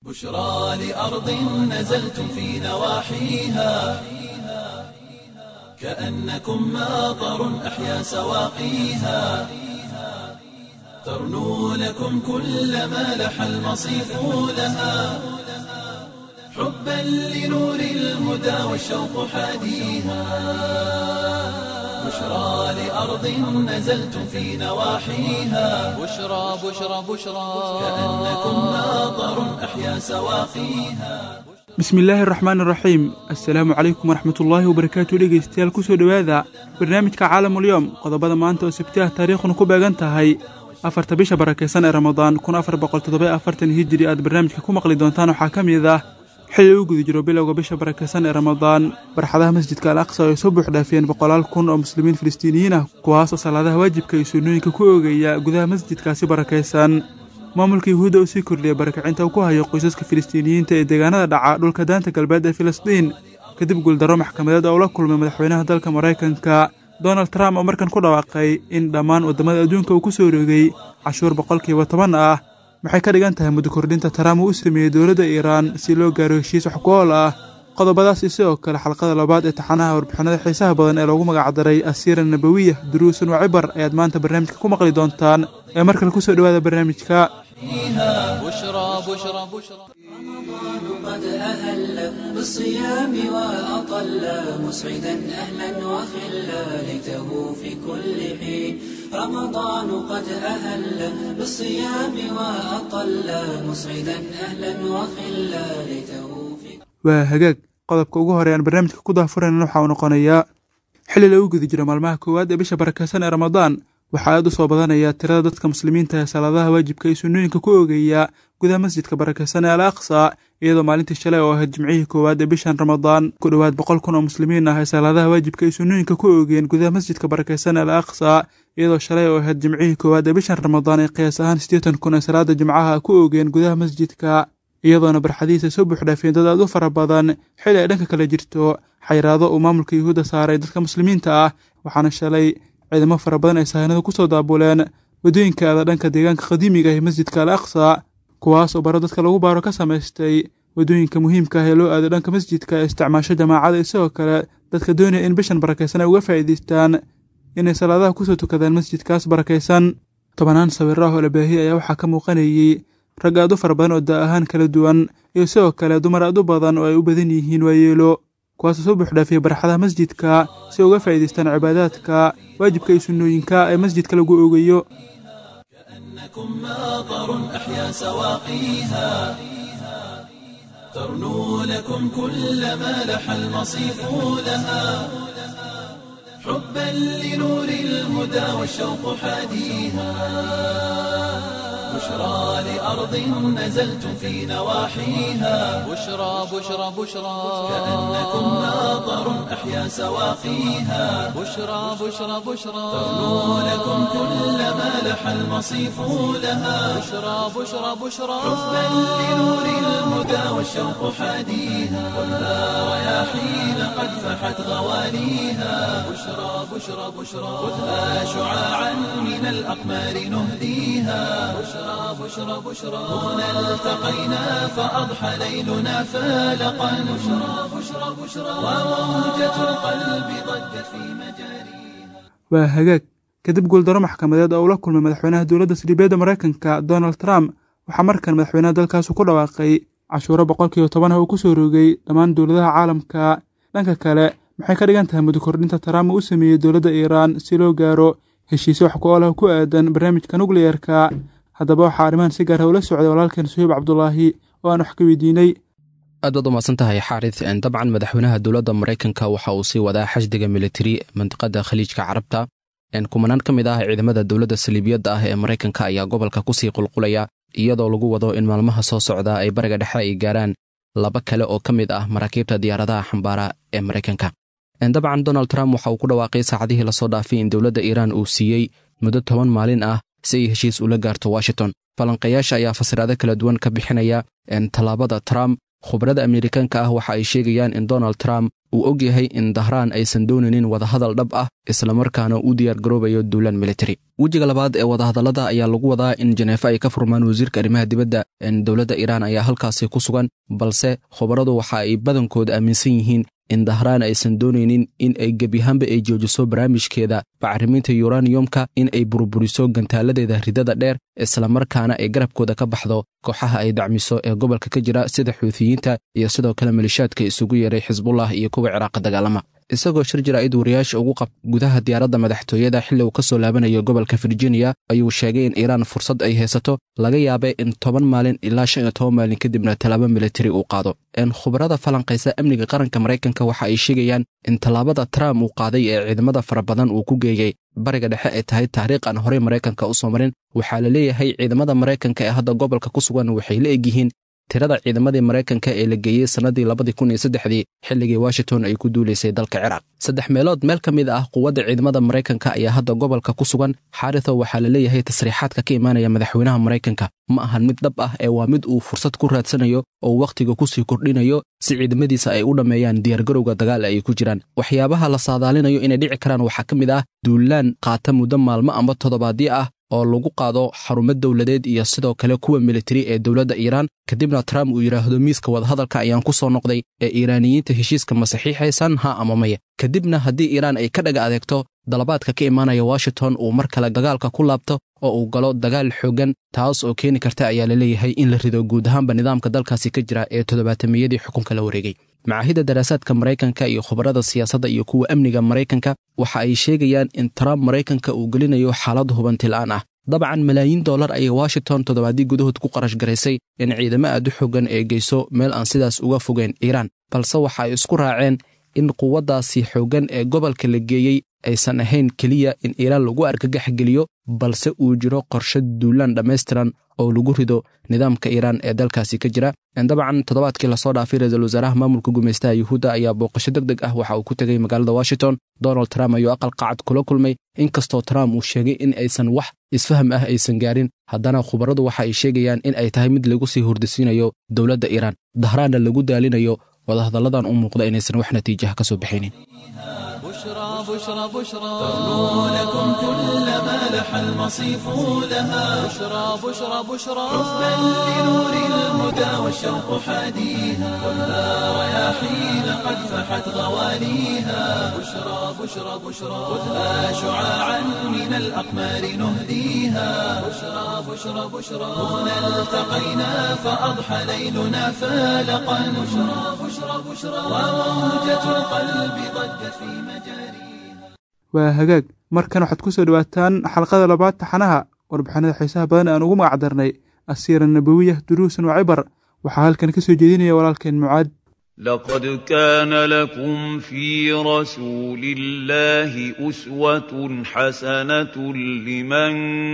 بشرى لأرض نزلتم في نواحيها كأنكم ماطر أحيا سواقيها ترنو لكم كل ما لح المصيف لها حبا لنور الهدى والشوق حاديها بشرى لأرض نزلتم في نواحيها بشرى بشرى بشرى كأنكم ماطر أحيا سواقيها bismillaahi araxmaan iraxiim assalaamu calaykum waraxmatullaahi wabarakaatu dhegaystayaal kusoo dhowaada barnaamijka caalamulyoom qodobada maanta oo sabtiah taariikhuna ku beegan tahay afarta bisha barakaysan ee ramadaan kun afar boqol toddoba afartan hijiri aad barnaamijka ku maqli doontaan waxaa ka mid ah xilli uu guda jiro bilowga bisha barakaysan ee ramadaan barxadaha masjidka al aqsa ay soo buuxdhaafiyeen boqolaal kun oo muslimiin filistiiniyiin ah kuwaasoo salaadaha waajibka iyo sunnooyinka ku oogaya gudaha masjidkaasi barakaysan maamulka yuhuudda uu sii kordhiyay barakacinta uu ku hayo qoysaska filistiiniyiinta ee deegaanada dhaca dhulka daanta galbeed ee filistiin kadib guuldarro maxkamadeed oo ula kulmay madaxweynaha dalka maraykanka donald trump oo markan ku dhawaaqay in dhammaan waddamada adduunka uu ku soo rogay cashuur boqolkiiba toban ah maxay ka dhigan tahay muddo kordhinta trump uu u sameeyey dowladda iiraan si loo gaaro heshiis wax ku ool ah qodobadaas iyo sidoo kale xalqada labaad ee taxanaha warbixinada xiisaha badan ee loogu magacdaray asiira nabawiya duruusun wa cibar ayaad maanta barnaamijka ku maqli doontaan ee markale kusoo dhowaada barnaamijka بشرى بشرى بشرى قد أهل بالصيام وأطل مسعدا أهلا وخلا ليته في كل حين رمضان قد أهل بالصيام وأطل مسعدا أهلا وخلا ليته في waa hagaag qodobka ugu horeeyaan barnaamijka ku daahfuraynan waxa uu noqonayaa xilli lagu guda jiro maalmaha koowaad ee bisha barakaysan ee ramadaan waxaa aad u soo badanaya tirada dadka muslimiinta ee salaadaha waajibka iyo sunnooyinka ku oogaya gudaha masjidka barakaysan ee al aqsa iyadoo maalintii shalay oo ahayd jimcihii koowaad ee bishan ramadaan ku dhowaad boqol kun oo muslimiin ah ay salaadaha waajibka iyo sunnooyinka ku oogeen gudaha masjidka barakaysan ee al aqsa iyadoo shalay oo ahayd jimcihii koowaad ee bishan ramadaan ay qiyaas ahaan siddeetan kun ee salaada jimcaha ku oogeen gudaha masjidka iyadoona barxadihiisa soo buuxdhaafeen dad aad u fara badan xilli ay dhanka kale jirto xayraado uu maamulka yuhuudda saaray dadka muslimiinta ah waxaana shalay ciidamo fara badan ay sahaynadu ku soo daabuleen waddooyinka aada dhanka deegaanka qadiimiga ah ee masjidka al aqsa kuwaas oo baro dadka lagu baaro ka samaystay waddooyinka muhiimka ah ee loo aado dhanka masjidka ee isticmaasho jamaacada iyo sidoo kale dadka doonaya in bishan barakaysan ay uga faa'iidaystaan inay salaadaha kusoo tukadaan masjidkaas barakaysan tobanaan sawir ah oo la baahiyay ayaa waxaa ka muuqanayey rag aad u fara badan oo daa ahaan kala duwan iyo sidoo kale dumar aad u badan oo ay u badan yihiin waayeelo kuwaasoo soo buuxdhaafiyay barxadaha masjidka si uga faa'iidaystaan cibaadaadka waajibka iyo sunnooyinka ee masjidka lagu oogayo كأنكم ماطر أحيا سواقيها ترنو لكم كل ما لح المصيف لها حبا لنور الهدى والشوق حاديها بشرى لأرض نزلتم في نواحيها بشرى بشرى بشرى كأنكم ماطر أحيا سواقيها بشرى بشرى بشرى ترنو لكم كل ما لح المصيف لها بشرى بشرى بشرى حبا لنور الهدى والشوق حاديها خذها رياحين قد فحت غواليها بشرى بشرى بشرى خذها شعاعا من الأقمار نهديها بشرى بشرى بشرى هنا التقينا فأضحى ليلنا فالقا بشرى بشرى بشرى وموجة القلب ضجت في مجاريها waa hagaag kadib guuldaro maxkamadeed oo ula kulmay madaxweynaha dowladda saldhibeedda maraykanka donald trump waxaa markan madaxweynaha dalkaasu ku dhawaaqay cashuuro boqolkiiba toban ah uu ku soo rogay dhammaan dowladaha caalamka dhanka kale maxay ka dhigan tahay muddo kordhinta trump uu u sameeyey dowladda iiraan si loo gaaro heshiisyo wax ku oolah ku aadan barnaamijka nukliyerka haddaba waxaa arrimahan si gaara ula socday walaalkeen suhiib cabdulaahi oo aan wax ka weydiinay aad baad umahadsan tahay xaarid dabcan madaxweynaha dowladda maraykanka waxa uu sii wadaa xashdiga militari mandiqada khaliijka carabta kumanaan ka mid ah ciidamada dowladda saliibiyadda ah ee maraykanka ayaa gobolka kusii qulqulaya iyadoo lagu wado in maalmaha soo socda ay bariga dhexe ay gaaraan laba kale oo ka mid ah maraakiibta diyaaradaha xambaara ee maraykanka dabcan donald trump waxa uu ku dhawaaqay saacadihii lasoo dhaafay in dowladda iiraan uu siiyey muddo toban maalin ah si ay heshiis ula gaarto washington falanqayaasha ayaa fasiraado kala duwan ka bixinaya tallaabada trump khubarada ameerikaanka ah waxa ay sheegayaan in donald trump uu og yahay in dahraan aysan doonaynin wadahadal dhab ah islamarkaana u diyaargaroobayo duulaan militari wejiga labaad ee wadahadallada ayaa lagu wadaa in jeneefa ay ka furmaan wasiirka arrimaha dibadda dowladda iiraan ayaa halkaasi ku sugan balse khubaradu waxa ay badankooda aaminsan yihiin in dahraan aysan doonaynin in ay gebiyahaanba ay joojiso barnaamijkeeda bacriminta yuraniyumka in ay burburiso gantaaladeeda ridada dheer islamarkaana ay garabkooda ka baxdo kooxaha ay dacmiso ee gobolka ka jira sida xuutiyiinta iyo sidoo kale malishaadka isugu yeeray xisbullah iyo kuwa ciraaqa dagaalama isagoo shir jaraa'id wariyaasha ugu qab gudaha diyaaradda madaxtooyada xilli uu ka soo laabanayo gobolka virginia ayuu sheegay in iiraan fursad ay haysato laga yaabay in toban maalin ilaa shan iyo toban maalin kadibna tallaabo militari uu qaado khubarada falanqaysa amniga qaranka maraykanka waxa ay sheegayaan in tallaabada trump uu qaaday ee ciidamada fara badan uu ku geeyey bariga dhexe ay tahay taariikh aan horey maraykanka u soo marin waxaa la leeyahay ciidamada maraykanka ee hadda gobolka ku sugan waxay la egyihiin tirada ciidamadii maraykanka ee la geeyey sannadii labadii kun iyo saddexdii xilligii washington ay ku duulaysay dalka ciraaq saddex meelood meel ka mid ah quwadda ciidamada maraykanka ayaa hadda gobolka ku sugan xaritho waxaa la leeyahay tasriixaadka ka imaanaya madaxweynaha maraykanka ma ahan mid dhab ah ee waa mid uu fursad ku raadsanayo oo wakhtiga ku sii kordhinayo si ciidamadiisa ay u dhammeeyaan diyaargarowga dagaal ay ku jiraan waxyaabaha la saadaalinayo inay dhici karaan waxaa ka mid ah duulaan qaata muddo maalmo amba toddobaadyo ah oo lagu qaado xarumo dowladeed iyo sidoo kale kuwa militari ee dowladda iiraan kadibna trump uu yidhaahdo miiska wadahadalka ayaan ku soo noqday ee iiraaniyiinta heshiiska ma saxiixaysan ha ama maya kadibna haddii iiraan ay ka dhaga adeegto dalabaadka ka imaanaya washington uu mar kale dagaalka ku laabto oo uu galo dagaal xooggan taas oo keeni karta ayaa la leeyahay in la rido guud ahaanba nidaamka dalkaasi ka jira ee toddobaatamiyadii xukunka la wareegay macaahidda daraasaadka maraykanka iyo khubarada siyaasadda iyo kuwa amniga maraykanka waxa ay sheegayaan in trump maraykanka uu gelinayo xaalad hubantila'aan ah dabcan malaayiin dollar ayay washington toddobaaddii gudahood ku qarash garaysay in ciidamo aad u xoogan ee geyso meel aan sidaas uga fogeyn iiraan balse waxa ay isku raaceen in quwaddaasi xooggan ee gobolka la geeyey aysan ahayn keliya in iiraan lagu argagax geliyo balse uu jiro qorshe duulaan dhammaystiran oo lagu rido nidaamka iiraan ee dalkaasi ka jira dabcan toddobaadkii lasoo dhaafay ra-iisul wasaaraha maamulka gumaystaha yuhuudda ayaa booqasho deg deg ah waxa uu ku tegey magaalada washington donald trump ayuu aqal qacad kula kulmay inkastoo trump uu sheegay in aysan wax isfaham ah aysan gaarin haddana khubaradu waxa ay sheegayaan in ay tahay mid lagu sii hurdisiinayo dowladda iiraan dahraanna lagu daalinayo wadahadalladan u muuqda inaysan wax natiijaha ka soo bixinin بشرى بشرى بشرى لكم كل ما لح المصيف لها بشرى بشرى بشرى بل لنور الهدى والشوق حاديها كلها رياحين قد فحت غواليها بشرى بشرى بشرى خذها شعاعا من الأقمار نهديها بشرى بشرى بشرى هنا التقينا فأضحى ليلنا فالقا بشرى بشرى بشرى وموجة القلب ضجت في مجاريها waa hagaag markan waxaad ku soo dhowaataan xalqada labaad taxanaha warbixinada xiisaha badan aan ugu magac darnay asiira nabawiya duruusan wa cibar waxaa halkan ka soo jeedinaya walaalkeen mucaad لقد كان لكم في رسول الله أسوة حسنة لمن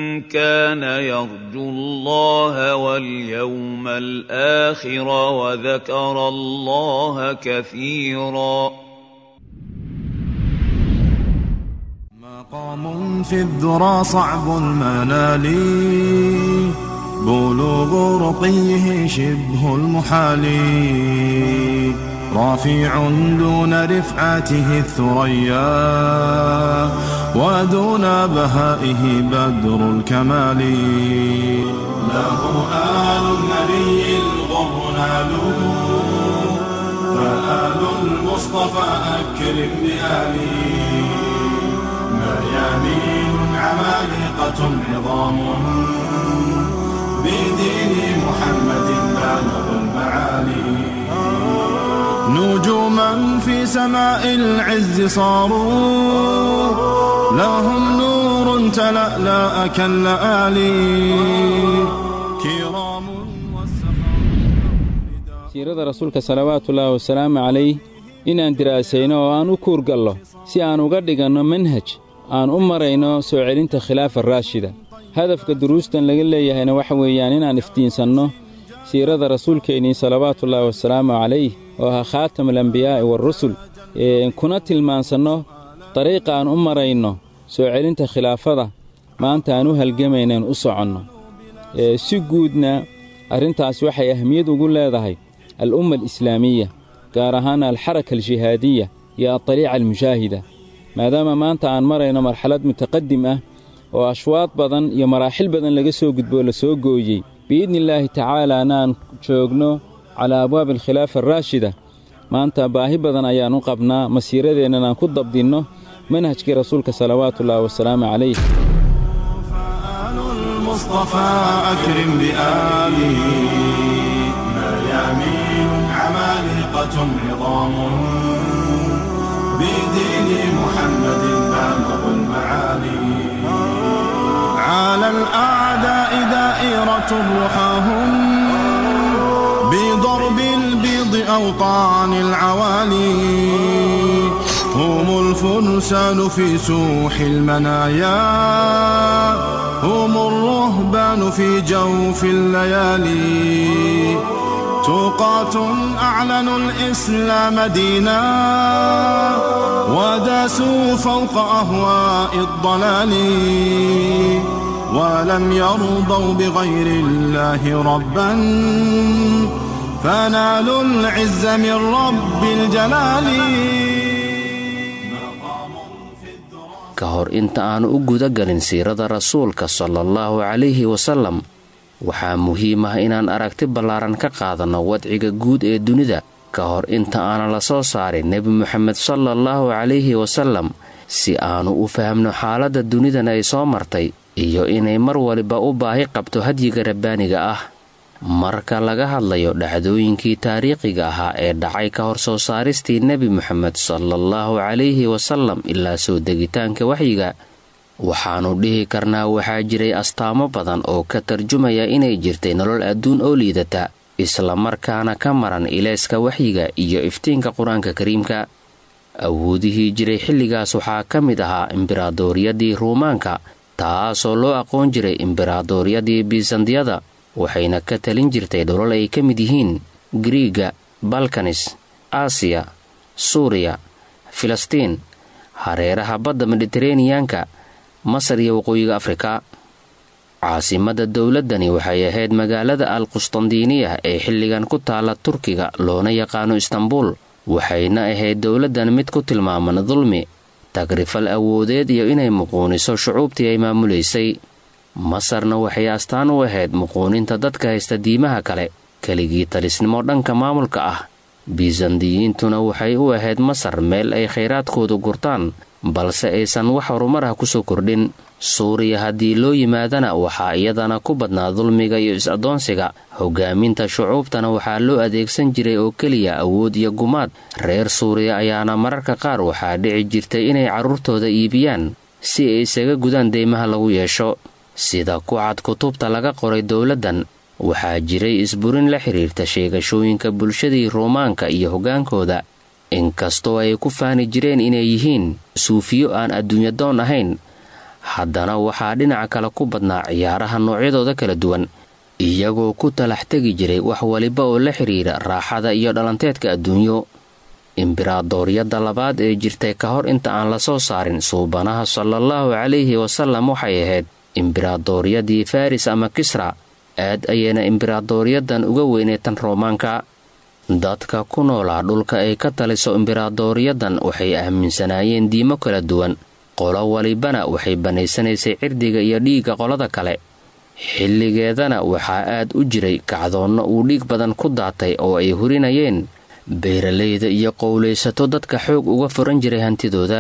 كان يرجو الله واليوم الآخر وذكر الله كثيرا مقام في الذرى صعب المنال بلوغ رقيه شبه المحال رافع دون رفعته الثريا ودون بهائه بدر الكمال له آل النبي الغر نالوا فآل المصطفى أكرم بآله مريانين عمالقة عظام بدين محمد بالغ المعالي نجوما في سماء العز صاروا لهم نور تلألأ كاللآلي كرام والسخاء siirada rasuulka salawaatullaahi wasalaamu calayh inaan diraasayno oo aan u kuurgallo si aan uga dhiganno manhaj aan u marayno soo celinta khilaafa raashida hadafka duruustan laga leeyahayna waxa weeyaan inaan iftiinsanno siirada rasuulkeennii salawaatullaahi wasalaamu calayh oo ahaa khaatamulambiyaa'i waarusul kuna tilmaansanno dariiqa aan u marayno soo celinta khilaafada maanta aan u halgamaynaen u soconno si guudna arrintaas waxay ahmiyad ugu leedahay al'umma alislaamiya gaar ahaan alxaraka aljihaadiya iyo adaliica almushaahida maadaama maanta aan marayno marxalad mutaqadim ah oo ashwaad badan iyo maraaxil badan laga soo gudboo la soo gooyey biidnillaahi tacaalaana aan joogno calaa abwaabi alkhilaafa araashida maanta baahi badan ayaan u qabnaa masiiradeennan aan ku dabdinno manhajkii rasuulka salawaatuullaahi wasalaamu calayh فآل المصطفى أكرم بآله ميامين عمالقة عظام بدين محمد بالغ المعالي على الأعداء دائرة رحاهم بضرب البيض أوطان العوالي هم الفرسان في سوح المنايا هم الرهبان في جوف الليالي توقات أعلنوا الإسلام دينا وداسوا فوق أهواء الضلال ولم يرضوا بغير الله ربا فنالوا العز من رب الجلال ka hor inta aanu u guda galin siirada rasuulka salaallahu calayhi wasallam waxaa muhiim ah inaan aragti ballaaran ka qaadanno wadciga guud ee dunida ka hor inta aanan la soo saarin nebi moxamed salaallahu calayhi wasallam si aannu u fahamno xaaladda dunidan ay soo martay iyo inay mar waliba u baahi qabto hadyiga rabbaaniga ah marka laga hadlayo dhacdooyinkii taariikhiga ahaa ee dhacay ka hor soo saaristii nebi moxamed salaallahu calayhi wasallam ilaa soo degitaanka waxyiga waxaannu dhihi karnaa waxaa jiray astaamo badan oo ka tarjumaya inay jirtay nolol adduun oo liidata islamarkaana ka maran ilayska waxyiga iyo iftiinka qur-aanka kariimka awoodihii jiray xilligaas waxaa ka mid ahaa imberaadooryadii ruumaanka taasoo loo aqoon jiray imberaadooryadii biisandiyada waxayna ka talin jirtay dholol ay ka mid yihiin griiga balkanis aasiya suuriya filistiin hareeraha badda mediteraneyanka masar iyo waqooyiga afrika caasimadda dowladdani waxay ahayd magaalada al qustandiiniya ee xilligan ku taala turkiga loona yaqaano istanbuul waxayna ahayd dowladdan mid ku tilmaaman dulmi tagrifal awoodeed iyo inay muquuniso shucuubtii ay maamulaysay masarna waxay astaan u ahayd muquuninta dadka haysta diimaha kale keligii talisnimo dhanka maamulka ah bisandiyiintuna waxay u ahayd masar meel ay khayraadkoodu gurtaan balse aysan wax horumar ah kusoo kordhin suuriya haddii loo yimaadana waxaa iyadana ku badnaa dulmiga iyo is-addoonsiga hogaaminta shucuubtana waxaa loo adeegsan jiray oo keliya awood iyo gumaad reer suuriya ayaana mararka qaar waxaa dhici jirtay inay carruurtooda iibiyaan si ay isaga gudaan deymaha lagu yeesho sida ku cad kutubta laga qoray dowladdan waxaa jiray isburin la xidhiirta sheegashooyinka bulshadii ruumaanka iyo hoggaankooda inkastoo ay ku faani jireen inay yihiin suufiyo aan adduunyadoon ahayn haddana waxaa dhinaca kale ku badnaa ciyaaraha noocyadooda kala duwan iyagoo ku talax tegi jiray wax waliba oo la xidhiira raaxada iyo dhalanteedka adduunyo imberaadooryadda labaad ee jirtay ka hor inta aan la soo saarin suubanaha salaallahu calayhi wasallam waxay ahayd imberaadooryadii faris ama kisra aad ayayna imberaadooryaddan uga weynay tan roomaanka dadka ku noolaa dhulka ay ka taliso imberaadooryaddan waxay aaminsanaayeen diimo kala duwan qolo walibana waxay bannaysanaysay cirdiga iyo dhiigga qolada kale xilligeedana waxaa aad u jiray kacdoonno uu dhiig badan ku daatay oo ay hurinayeen beeralayda iyo qowlaysato dadka xoog uga furan jiray hantidooda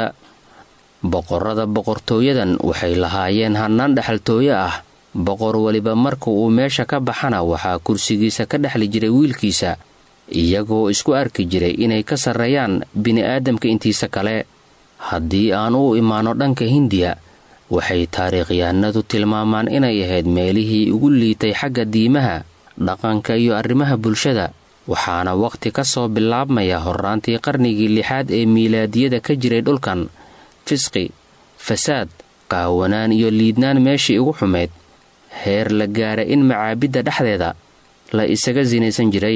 boqorrada boqortooyadan waxay lahaayeen hannaan dhexaltooyo ah boqor weliba marka uu meesha ka baxana waxaa kursigiisa ka dhexli jiray wiilkiisa iyagoo isku arki jiray inay ka sarreeyaan bini'aadamka intiisa kale haddii aan u imaanno dhanka hindiya waxay taariikhyahanadu tilmaamaan inay ahayd meelihii ugu liitay xagga diimaha dhaqanka iyo arrimaha bulshada waxaana wakhti ka soo bilaabmaya horraantii qarnigii lixaad ee miilaadiyada ka jiray dhulkan fisqi fasaad qaawanaan iyo liidnaan meeshii ugu xumayd heer la gaara in macaabidda dhexdeeda la isaga sinaysan jiray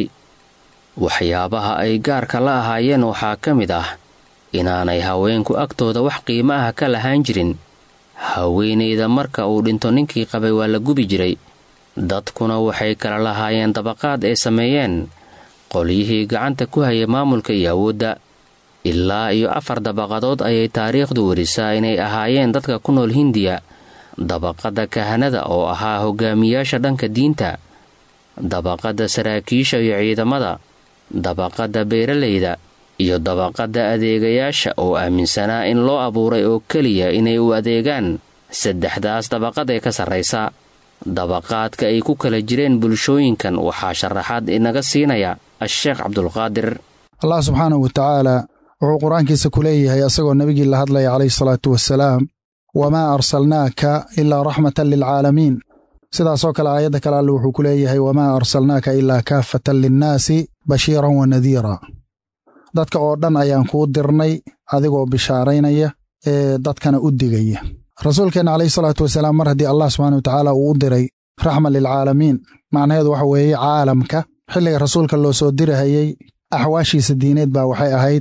waxyaabaha ay gaarka la ahaayeen waxaa ka mid ah inaanay haweenku agtooda wax qiimo ah ka lahaan jirin haweenayda marka uu dhinto ninkii qabay waa la gubi jiray dadkuna waxay kala lahaayeen dabaqaad ay sameeyeen qolyihii gacanta ku hayay maamulka iyo awoodda ilaa iyo afar dabaqadood ayay taariikhdu werisaa inay ahaayeen dadka ku nool hindiya dabaqadda kahanada oo ahaa hogaamiyaasha dhanka diinta dabaqadda saraakiisha iyo ciidamada dabaqadda beeralayda iyo dabaqadda adeegayaasha oo aaminsanaa in loo abuuray oo keliya inay u adeegaan saddexdaas dabaqad ee ka sarraysa dabaqaadka ay ku kala jireen bulshooyinkan waxaa sharaxaad inaga siinaya a-sheekh cabdulqaadir allah subxaanahu wa tacaala wuxuu qur-aankiisa ku leeyahay asagoo nebigii la hadlaya calayhi salaatu wasalaam wamaa arsalnaaka ilaa raxmatan lilcaalamiin sidaasoo kale aayadda kale alle wuxuu ku leeyahay wamaa arsalnaaka ilaa kaafatan linnaasi bashiiran wa nadiira dadka oo dhan ayaan kuu dirnay adigoo bishaaraynaya ee dadkana u digaya rasuulkeenna calayhi salaatu wasalaam mar haddii allah subxana wa tacaala uu u diray raxma lilcaalamiin macnaheedu waxa weeye caalamka xilliga rasuulka loo soo dirahayey axwaashiisa diineed baa waxay ahayd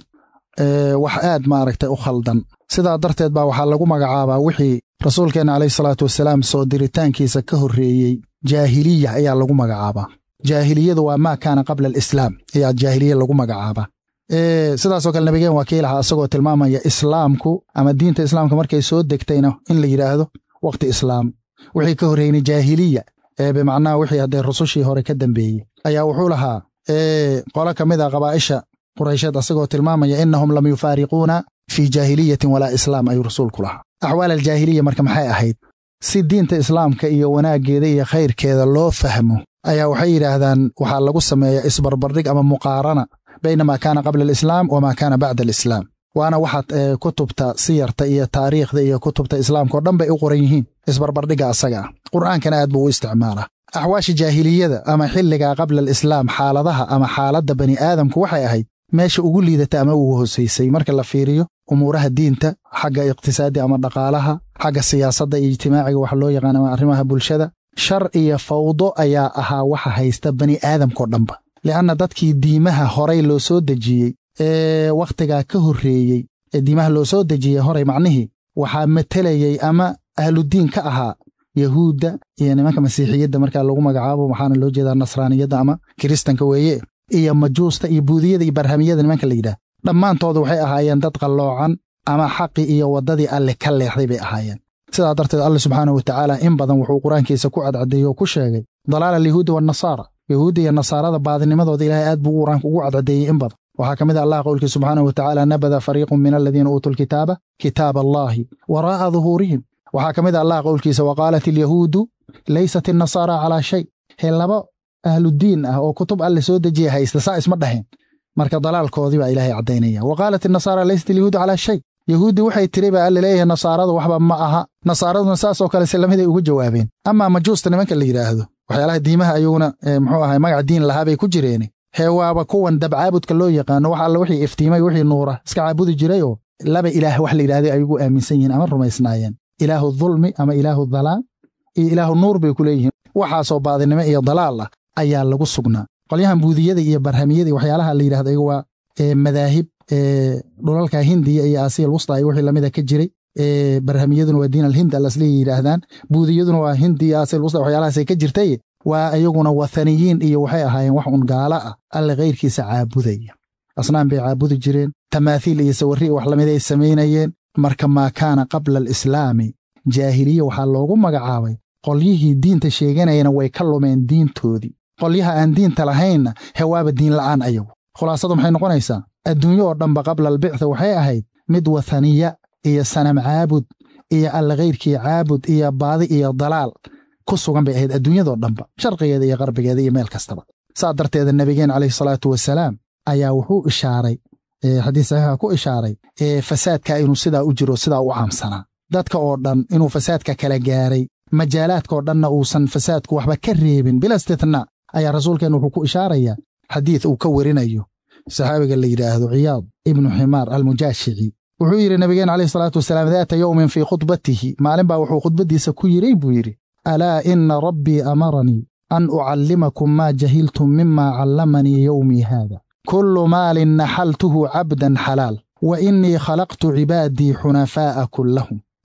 wax aad maaragtay u khaldan sidaa darteed baa waxaa lagu magacaabaa wixii rasuulkeenna calayhi salaatu wasalaam soo diritaankiisa ka horreeyey jaahiliya ayaa lagu magacaabaa jaahiliyadu waa maa kaana qabla alislaam ayaa jaahiliya lagu magacaabaa sidaasoo kale nabigeen waa kii lahaa asagoo tilmaamaya islaamku ama diinta islaamka markay soo degtayna in la yidhaahdo wakhti islaam wixii ka horreynay jaahiliya ee bimacnaha wixii haddee rusushii hore ka dambeeyey ayaa wuxuu lahaa qolo ka mid a qabaa'isha quraysheed asagoo tilmaamaya innahum lam yufaariquuna fii jaahiliyatin walaa islaam ayuu rasuulku lahaa axwaal aljaahiliya marka maxay ahayd si diinta islaamka iyo wanaaggeeda iyo khayrkeeda loo fahmo ayaa waxay yidhaahdaan waxaa lagu sameeyaa isbarbardhig ama muqaarana bayna maa kaana qabla alislaam wamaa kaana bacda alislaam waana waxaad kutubta siyarta iyo taariikhda iyo kutubta islaamka oo dhan bay u qoran yihiin isbarbardhigga asaga ah qur'aankana aad buu u isticmaalaa axwaasha jaahiliyada ama xilligaa qabla alislaam xaaladaha ama xaaladda bani aadamku waxay ahayd meesha ugu liidata ama ugu hosaysay marka la fiiriyo umuuraha diinta xagga iqtisaadi ama dhaqaalaha xagga siyaasadda iyo ijtimaaciga wax loo yaqaan ama arrimaha bulshada shar iyo fawdo ayaa ahaa waxa haysta bani aadamkao dhanba li'anna dadkii diimaha horay loo soo dejiyey ee wakhtigaa ka horreeyey ee diimaha loo soo dejiyey horay macnihii waxaa matelayey ama ahludiin ka ahaa yahuudda iyo nimanka masiixiyadda markaa lagu magacaabo waxaana loo jeedaa nasraaniyadda ama kiristanka weeye iyo majuusta iyo buudiyada iyo barhamiyada nimanka la yidhaah dhammaantoodu waxay ahaayeen dad qalloocan ama xaqii iyo waddadii alle ka leexday bay ahaayeen sidaa darteed alle subxaanahu wa tacaala in badan wuxuu qur-aankiisa ku cadcadeeyey oo ku sheegay dalaala alyahuudi waannasaara yahuudda iyo nasaarada baadinimadooda ilaahay aad buu qur-aanka ugu cadcadeeyey in badan waxaa ka mid a allah qowlkii subxaanahu wa tacaala nabada fariiqun min aladiina uutuu lkitaaba kitaaba allaahi waraa'a duhuurihim waxaa ka mid a allah qowlkiisa wa qaalat alyahuudu laysat innasaara calaa shay hee laba ahludiin ah oo kutub alle soo dejiya haysta saa isma dhaheen marka dalaalkoodii baa ilaahay caddaynaya wa qaalat innasaara laysat alyahuudu calaa shay yahuuddi waxay tiri baa alle leeyahay nasaaradu waxba ma aha nasaaraduna saasoo kale si lamiday uga jawaabeen amaa majuusta nimanka la yidhaahdo waxyaalaha diimaha ayaguna muxuu ahay magac diin lahaa bay ku jireen hee waaba kuwan dabcaabudka loo yaqaano wax alle wixii iftiimay wixii nuura iska caabudi jiray oo laba ilaah wax la yidhahday ay ugu aaminsan yihiin ama rumaysnaayeen ilaahu dulmi ama ilaahu dalaal iyo ilaahu nuur bay ku leeyihiin waxaasoo baadinimo iyo dalaal ah ayaa lagu sugnaa qolyahan buudiyada iyo barhamiyada waxyaalaha la yidhahdo iyagu waa madaahib dhulalka hindiya iyo aasiya alwusta iyo wixii lamida ka jiray barhamiyaduna waa diin alhind alasliya yidhaahdaan buudiyaduna waa hindi iyo aasiya alwusta waxyaalahaasay ka jirtay waa iyaguna wathaniyiin iyo waxay ahaayeen wax un gaala ah alle kayrkiisa caabudaya asnaan bay caabudi jireen tamaathiil iyo sawirri wax lamid ay samaynayeen marka maa kaana qabla alislaami jaahiliya waxaa loogu magacaabay qolyihii diinta sheeganayana way ka lumeen diintoodii qolyaha aan diinta lahaynna hewaaba diin la'aan ayagu khulaasadu maxay noqonaysaa adduunyo oo dhanba qabla albictha waxay ahayd mid wathaniya iyo sanam caabud iyo alle kayrkii caabud iyo baadi iyo dalaal ku sugan bay ahayd adduunyadoo dhanba sharqigeeda iyo qarbigeeda iyo meel kastaba saa darteeda nebigeen calayhi salaatu wasalaam ayaa wuxuu ishaaray xadiis saxiixa ku ishaaray fasaadka inuu sidaa u jiro sidaa u caamsanaa dadka oo dhan inuu fasaadka kala gaaray majaalaadkaoo dhanna uusan fasaadku waxba ka reebin bila istithnaa ayaa rasuulkeenna wuxuu ku ishaarayaa xadiid uu ka werinayo saxaabiga la yidhaahdo ciyaad ibnu ximaar almujaashici wuxuu yidhi nabigeen calayhi salaatu wasalaam daata yowmin fii khudbatihi maalin baa wuxuu khudbaddiisa ku yidhay buu yidhi alaa ina rabbii amaranii an ucallimakum maa jahiltum mima callamanii yowmii haada kullu maalin naxaltuhu cabdan xalaal wa innii khalaqtu cibaadii xunafaa'a kullahum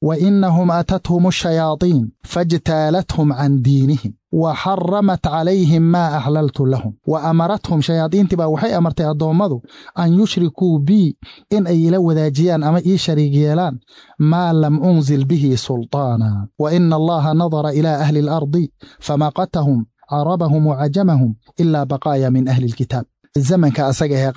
wa inahum atathum ashayaaطiin faاjtaalathum can diinihim wa xaramat calayhim maa axlaltu lahum wa amarathum shayaadiintii baa waxay amartay addoommadu an yushrikuu bii in ay ila wadaajiyaan ama ii shariig yeelaan maa lam unzil bihi sulطaana wa ina allaha nadara ila ahli اlardi famaqatahum carabahum wacajamahum ila baqaaya min ahli اlkitaab zamanka asaga ahee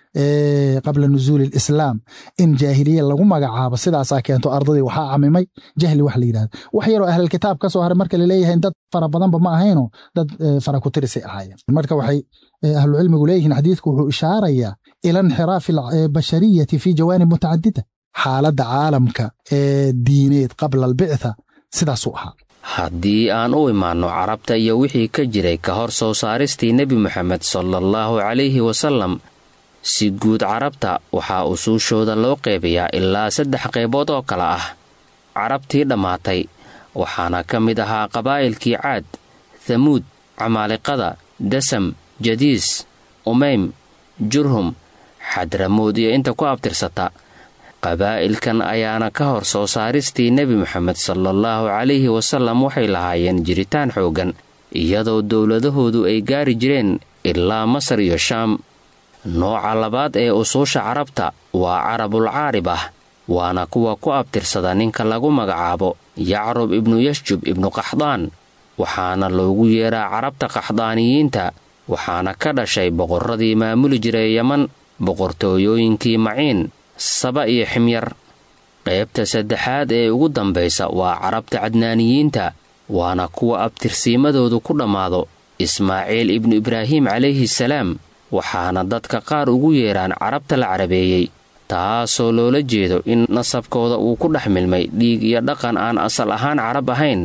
qabla nusuuli alislaam in jaahiliya lagu magacaabo sidaasaa keento ardadii waxaa camimay jahli wax la yidhahda wax yaroo ahlilkitaab ka soo haray marka laleeyahay dad fara badanba ma ahayno dad fara ku tirisay ahaayeen marka waxay ahlucilmigu leeyihiin xadiidku wuxuu ishaarayaa ila inxiraafi albashariyati fi jawaanib mutacadida xaaladda caalamka ee diineed qabla albictha sidaasuu ahaa haddii aan u imaanno carabta iyo wixii ka jiray ka hor soo saaristii nebi moxamed salaallahu calayhi wasallam si guud carabta waxaa usuushooda loo qeybayaa ilaa saddex qaybood oo kale ah carabtii dhammaatay waxaana ka mid ahaa qabaa'ilkii caad thamuud camaaliqada dasam jadiis umaym jurhum xadramood iyo inta ku abtirsata qabaa'ilkan ayaana ka hor soo saaristii nebi moxamed salaallahu calayhi wasallam waxay lahaayeen jiritaan xooggan iyadoo dowladahoodu ay gaari jireen ilaa masar iyo shaam nooca labaad ee usuusha carabta waa carabul caarib ah waana kuwa ku abtirsada ninka lagu magacaabo yacrub ibnu yashjub ibnu qaxdaan waxaana loogu yeeraa carabta qaxdaaniyiinta waxaana ka dhashay boqorradii maamuli jiray yeman boqortooyooyinkii maciin saba iyo ximyar qaybta saddexaad ee ugu dambaysa waa carabta cadnaaniyiinta waana kuwa abtirsiimadoodu ku dhammaado ismaaciil ibnu ibraahim calayhi salaam waxaana dadka qaar ugu yeeraan carabta la carabeeyey taasoo loola jeedo in nasabkooda uu ku dhex milmay dhiig iyo dhaqan aan asal ahaan carab ahayn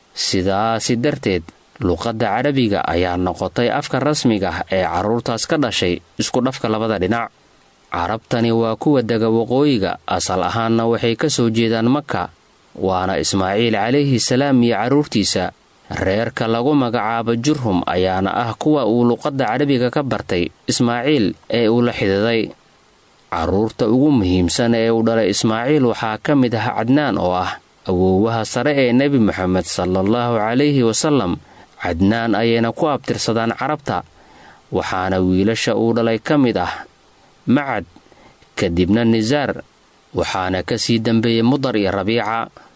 sidaasi darteed luqadda carabiga ayaa noqotay afka rasmiga ah ee carruurtaas ka dhashay isku dhafka labada dhinac carabtani waa kuwa dega waqooyiga asal ahaanna waxay ka soo jeedaan maka waana ismaaciil calayhi salaam iyo carruurtiisa reerka lagu magacaabo jurhum ayaana ah kuwa uu luqadda carabiga ka bartay ismaaciil ee uu la xididay carruurta ugu muhiimsan ee uu dhalay ismaaciil waxaa ka mid ah cadnaan oo ah awoowaha sare ee nebi moxamed salaallahu calayhi wasallam cadnaan ayayna ku abtirsadaan carabta waxaana wiilasha uu dhalay ka mid ah macad kadibna nisaar waxaana ka sii dambeeyey mudar iyo rabiica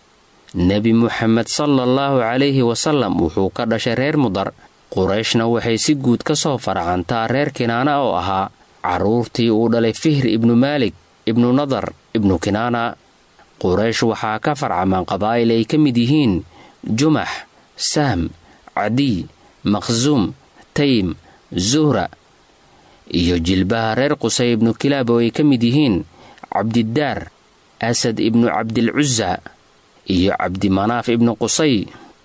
nebi muxamed salaallahu calayhi wasallam wuxuu ka dhashay reer mudar qurayshna waxay si guud ka soo faracantaa reer kinaana oo ahaa carruurtii uu dhalay fihr ibnu maalik ibnu nadar ibnu kinaana quraysh waxaa ka farcamaan qabaa'il ay ka mid yihiin jumax sahm cadiy maqsuum taym zuhra iyo jilbaha reer qusay ibnu kilaab oo ay ka mid yihiin cabdidaar asad ibnu cabdilcusa iyo cabdimanaaf ibnu qusay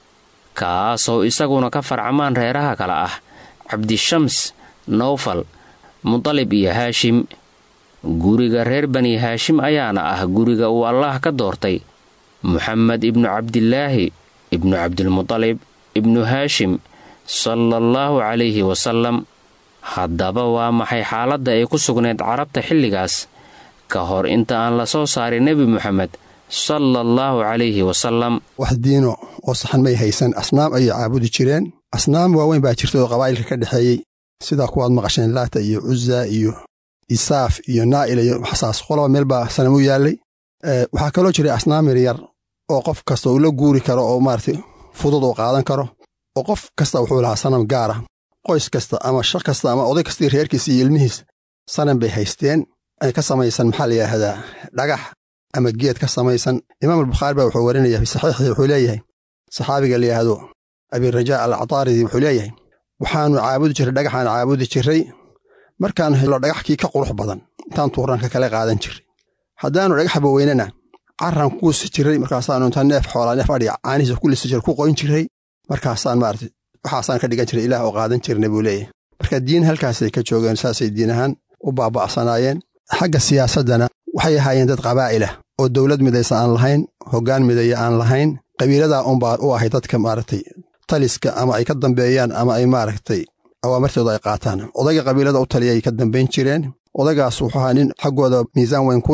kaasoo isaguna ka farcamaan reeraha kale ah cabdishams nowfal mudalib iyo haashim guriga reer bani haashim ayaana ah guriga uu allaah ka doortay muxamed ibnu cabdilaahi ibnu cabdilmudalib ibnu haashim salaallahu calayhi wasallam haddaba waa maxay xaaladda ay ku sugnayd carabta xilligaas ka hor inta aan la soo saarin nebi moxamed sala allahu calayhi wasalam wax diino oo saxan may haysan asnaam ayay caabudi jireen asnaam waaweyn baa jirta oo qabaa'ilka ka dhexeeyey sidaa kuwaad maqasheen laata iyo cuza iyo isaaf iyo naa'ila iyo waxsaas qoloba meel baa sanam u yaallay waxaa kaloo jiray asnaam yaryar oo qof kasta uu la guuri karo oo maaragtay fudud oo qaadan karo oo qof kasta wuxuu lahaa sanam gaara qoys kasta ama shaq kasta ama oday kastii reerkiisa iyo ilmihiisa sanam bay haysteen ay ka samaysan maxaa la yidhaahdaa dhagax ama geed ka samaysan imaam albukhaari baa wuxuu warinaya fi saxiixii wuxuu leeyahay saxaabiga la yidhaahdo abirajaa al cataaridi wuxuu leeyahay waxaannu caabudi jirray dhagaxaan caabudi jirray markaan helo dhagaxkii ka qurux badan intaan tuuran ka kala qaadan jirray haddaannu dhagaxba weynana carran kuusi jirray markaasaannu intaan neef xoolaa neef adhiga caanihiisa ku lisi jiray ku qoyn jirray markaasaan maarata waxaasaan ka dhigan jiray ilaah oo qaadan jirna buu leeyahay marka diin halkaasay ka joogeen saasay diin ahaan u baaba'sanaayeen xagga siyaasaddana waxay ahaayeen dad qabaa'ilah oo dowlad midaysa aan lahayn hoggaan midaya aan lahayn qabiiladaa unbaa u ahay dadka maaragtay taliska ama ay ka dambeeyaan ama ay maaragtay awaamartooda ay qaataan odayga qabiilada u taliyay ka dambayn jireen odaygaas wuxuu ahaa nin xaggooda miisaan weyn ku leh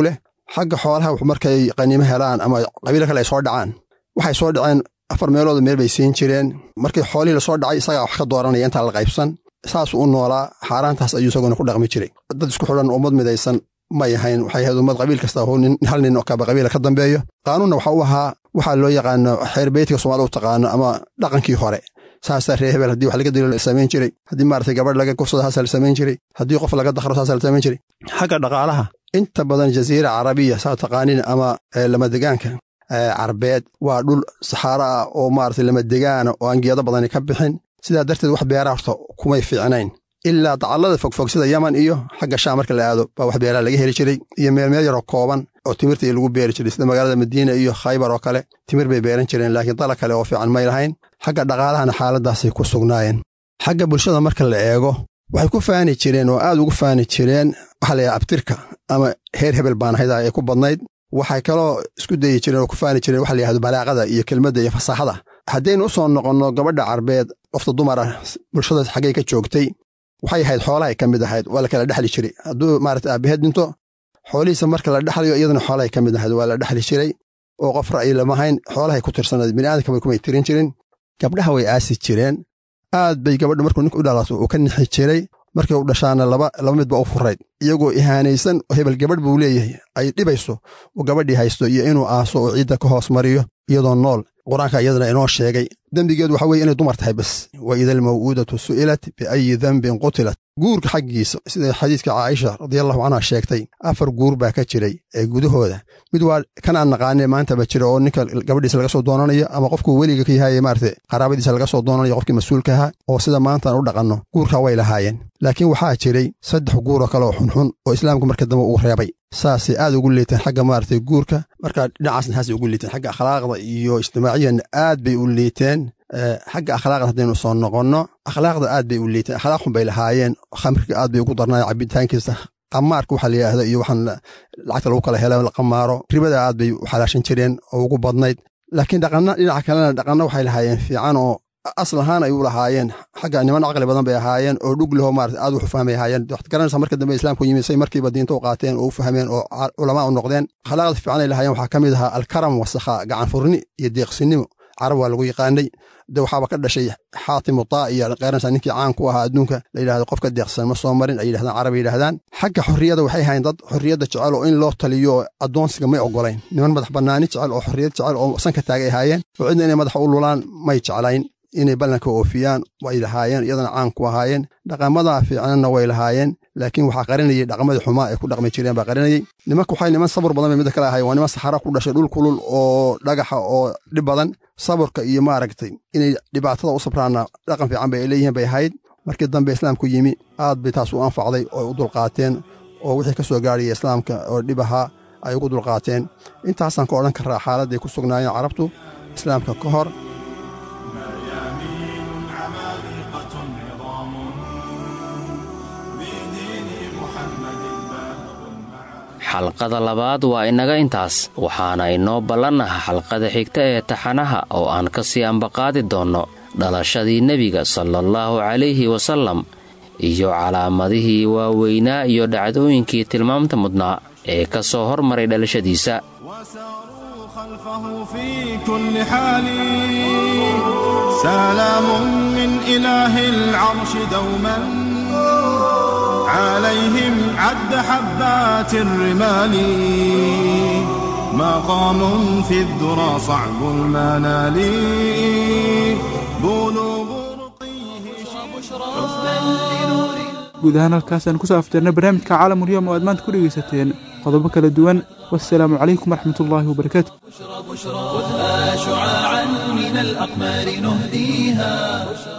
xagga xoolaha markay qaniimo helaan ama qabiilo kale ay soo dhacaan waxay soo dhaceen afar meelooda meel bay siin jireen markii xoolihii lasoo dhacay isagaa wax ka dooranaya intaa la qaybsan saasuu u noolaa xaaraantaas ayuu isaguna ku dhaqmi jiray dad isku xidhan ummad midaysan may ahayn waxay ahayd ummad qabiil kasta hal nin oo kaba qabiila ka dambeeyo qaanuunna waxa u ahaa waxaa loo yaqaano xeer beytka soomaalida u taqaano ama dhaqankii hore saasaa ree hebel haddii wax laga dilo la samayn jiray haddii maaragtay gabadh laga kufsado haasaa la samayn jiray haddii qof laga dakhro saasaa la samayn jiray xagga dhaqaalaha inta badan jaziira carabiya saa taqaanin ama lamadegaanka carbeed waa dhul saxaaro ah oo maaragtay lamadegaana oo aan geedo badani ka bixin sidaa darteed wax beera horta kumay fiicnayn ilaa dacallada fogfog sida yaman iyo xagga shaam marka la aado baa wax beeraha laga heli jiray iyo meelmeel yaroo kooban oo timirta lagu beeri jiray sida magaalada madiina iyo khaybar oo kale timir bay beeran jireen laakiin dala kale oo fiican may lahayn xagga dhaqaalahana xaaladaasay ku sugnaayeen xagga bulshada marka la eego waxay ku faani jireen oo aad ugu faani jireen waxaa layaha abtirka ama heer hebel baan ahayda ay ku badnayd waxay kaloo isku dayi jireen oo ku faani jireen waxa la yahahdo balaaqada iyo kelmadda iyo fasaaxada haddaynu u soo noqonno gabadha carbeed qofta dumar ah bulshada xaggay ka joogtay waxay ahayd xoolahay ka mid ahayd waa la kala dhexli jiray hadduu maarata aabaheed dhinto xoolihiisa marka la dhexlayo iyadana xoolahay ka mid ahayd waa la dhexli jiray oo qof ra'yi lamahayn xoolahay ku tirsanayd bini'aadamka kumay tirin jirin gabdhaha way aasi jireen aad bay gabadha markuu nink u dhalato uu ka nixi jiray markii u dhashaana laba laba midba u furayd iyagoo ihaanaysan oo hebel gabadh buu leeyahay ay dhibayso uu gabadhii haysto iyo inuu aaso oo ciidda ka hoos mariyo iyadoo nool qur-aanka iyadana inoo sheegay dembigeedu waxa weye inay dumar tahay bas wa ida almaw'uudatu su'ilat biayi dembin qutilat guurka xaggiisa sida xadiiska caaisha radiallahu canha sheegtay afar guur baa ka jiray ee gudahooda mid waa kan aan naqaane maantaba jira oo ninka gabadhiisa laga soo doonanayo ama qofkuu weliga ka yahay maarata qaraabadiisa laga soo doonanayo qofkii mas-uulka ahaa oo sida maantaan u dhaqanno guurka way lahaayeen laakiin waxaa jiray saddex guuroo kale oo xunxun oo islaamku marka dambe uu reebay saasay aad ugu liiteen xagga maaragtay guurka marka dhinacaasna haasay ugu liiteen xagga akhlaaqda iyo ijtimaaciyanna aad bay u liiteen xagga akhlaaqda haddaynu soo noqonno akhlaaqda aad bay u liiteen akhlaaqun bay lahaayeen khamriga aad bay ugu darnaayeen cabitaankiisa qamaarka waxaa la yidhaahda iyo waxaan lacagta lagu kala hela la qamaaro ribada aad bay u xalaashan jireen oo ugu badnayd laakiin dhaqanna dhinaca kalena dhaqanna waxay lahaayeen fiican oo asal ahaan ay u lahaayeen xagga niman caqli badan bay ahaayeen oo dhug leho maarata aad wuxu fahmay ahaayeen waxaad garanaysaa marka dambe islaamku yimid say markiiba diinta u qaateen oo u fahmeen oo culamaa u noqdeen akhlaaqda fiican ay lahaayeen waxaa ka mid ahaa alkaram wasakha gacan furni iyo deeqsinimo carab waa lagu yaqaanay de waxaaba ka dhashay xaatimu taa iyo qeeranaysaa ninkii caan ku ahaa adduunka la yidhahdo qofka deeqsan ma soo marin ay yidhahdaan carab yidhahdaan xagga xorriyada waxay ahayn dad xorriyadda jecel oo in loo taliyo addoonsiga may ogolayn niman madax bannaani jecel oo xorriyad jecel oo sanka taagay ahaayeen oo cidna inay madaxa u lulaan may jeclayn inay ballanka oofiyaan way lahaayeen iyadana caan ku ahaayeen dhaqamada fiicnanna way lahaayeen laakiin waxaa qarinayay dhaqamadii xumaa ay ku dhaqmi jireen baa qarinayay nimanka waxay niman sabur badan bay midda kale ahayen waa niman saxara ku dhashay dhul kulul oo dhagaxa oo dhib badan saburka iyo maaragtay inay dhibaatada u sabraana dhaqan fiican bay leeyihiin bay ahayd markii dambe islaamku yimi aad bay taas u anfacday oo u dulqaateen oo wixii ka soo gaaraya islaamka oo dhib ahaa ay ugu dulqaateen intaasaan ka odhan karaa xaaladday ku sugnaayeen carabtu islaamka ka hor xalqada labaad waa inaga intaas waxaana inoo ballannaha xalqada xigta ee taxanaha oo aan ka sii ambaqaadi doonno dhalashadii nebiga salaallahu calayhi wasallam iyo calaamadihii waaweynaa iyo dhacdooyinkii tilmaamta mudnaa ee ka soo hormaray dhalashadiisa عليهم عد حبات الرمال مقام في الذرى صعب المنال بلوغ guud ahaan halkaasaan kusoo afjarnay barnaamijka caalamulyoom oo aad maanta ku dhegaysateen qodobo kala duwan wasalaamu calaykum waraxmatullaahi wabarakaatu خذها شعاعا من الأقمار نهديها